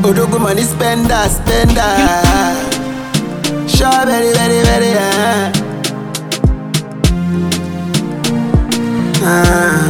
Odogo money spender, spender. Sure, very, very, very. Uh. Uh.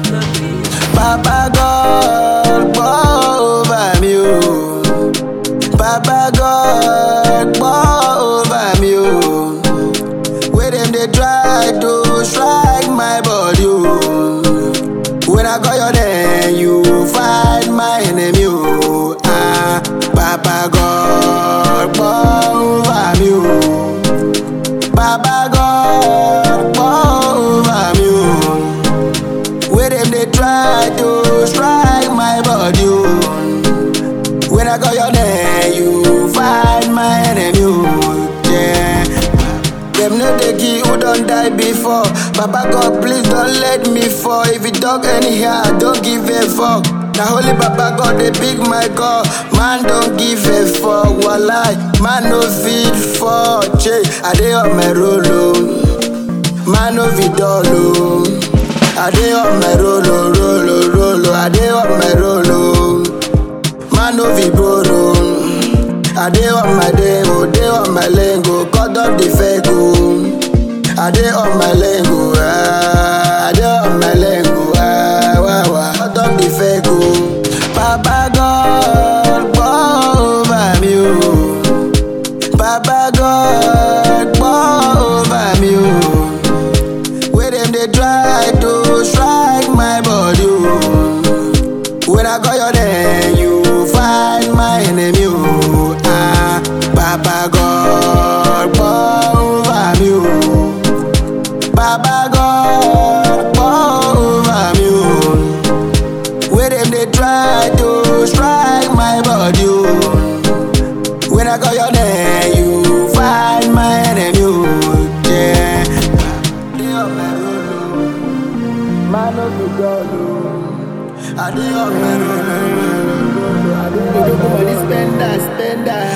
Baba God, pour over me, oh. Baba God, pour over me, oh. Where them they try to strike my body, oh. When I call your name, you fight my enemy, oh. Ah, Baba God, pour over me, oh. Baba God, pour over me, oh. Where them they try to strike my body, oh. When I call your name, you find my enemy, oh, yeah. Them know they give who don't die before. Papa God, please don't let me fall. If you talk anyhow, don't give a fuck. Now holy Papa God, they big my God. Man don't give a fuck. Walai, man no feed for. Che, I dey on my roll, oh. Man no feed all, oh. I dey on my roll, oh, roll, oh, roll, oh. I dey on my roll, oh. Man no fit borrow. I dey on my day, oh, dey on my lane, go cut off the fake, oh. I dey on my lane, go, ah, I dey on my lane, go, ah, wah, wah, cut off the fake, oh. Papa God, pour over me, oh. Papa God, pour over me, oh. Where them they try to strike my body, oh. When I call your name, you find my enemy, oh. Ah, Papa God, pour over me, oh. Papa God, pour over me, oh. Where them they try to strike my body, oh. When I call your name, you find my enemy, oh. Yeah. They on my road, oh. Man of the God, oh. I dey on my road, oh. I dey on my road, oh. Spender, spender.